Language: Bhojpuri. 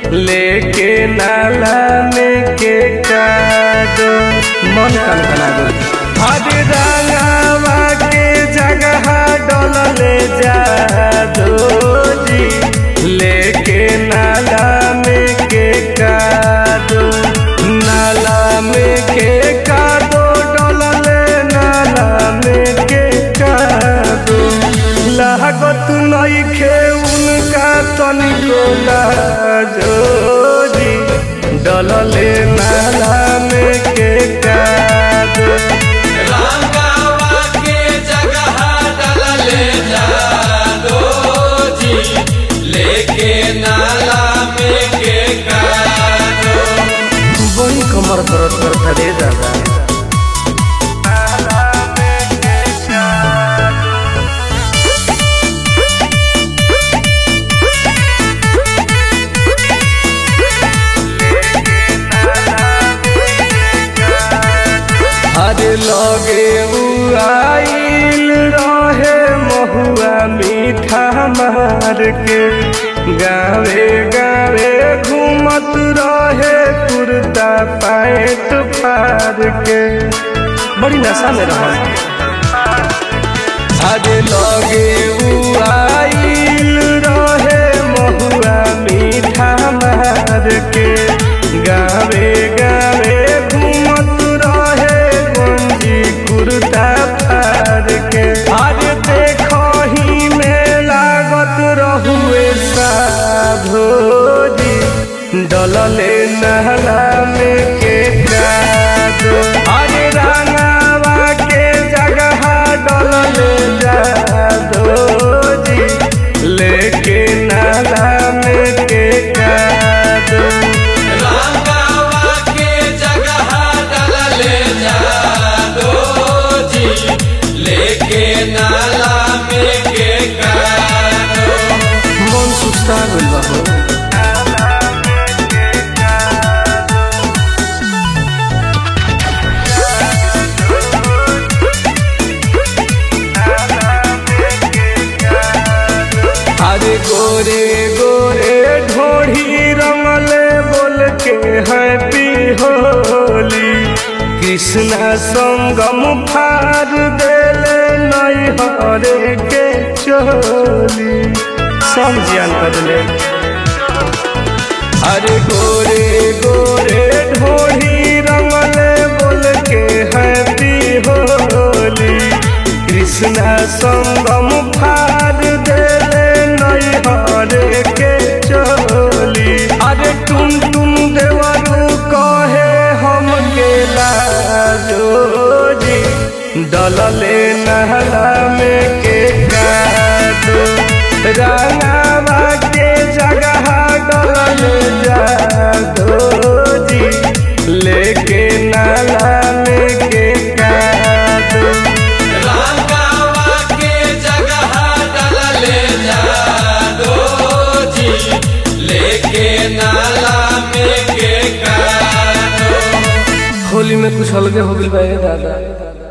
लेके नाला में के कादो मन कन कना दो हर रंगावा के जगह डोलले जादो जी लेके नाला में के कादो नाला में के कादो डोलले नाला में के कादो लागत नइखे उनका तनिको लाजोरी डलले नाला में के कादो रंगावा के जगह डलले जादो जी लेके नाला में के कादो बड़ी कमर दर्द करता रे दादा अरे लगे उआइल रहे महुआ मीठा मार के गावे गावे घूमत रहे कुर्ता पैंट फार के बड़ी नशा में रहा अरे लगे उआइल रहे महुआ मीठा मार के गावे गावे घूमत रहे गंजी कुर्ता फार के अरे देखही में लागत रहुए साधोजी डलले नहला में के कादो अरे रंगावा के जगह डलले जादो जी लेके नाला में के कादो रंगावा के जगह डलले जादो जी लेके नाला में के कादो मन सुस्ता गइल बा हो अरे गोरे गोरे ढोढ़ी रंगले बोल के हैप्पी होली कृष्णा संगम फार देले नई हरे के चोली सब जियान बदले अरे गोरे गोरे ढोढ़ी रंगले बोल के हैप्पी होली कृष्णा संगम फार देले नई हरे के चोली अरे टुन टुन देवरू कहे हम के लाजोजी डलले नहला में के कादो रंगावा के जगह डलले जादो जी लेके नाला में के कादो रंगावा के जगह डलले जादो जी लेके नाला में के कादो होली में कुछ अलगे हो गइल बा ए दादा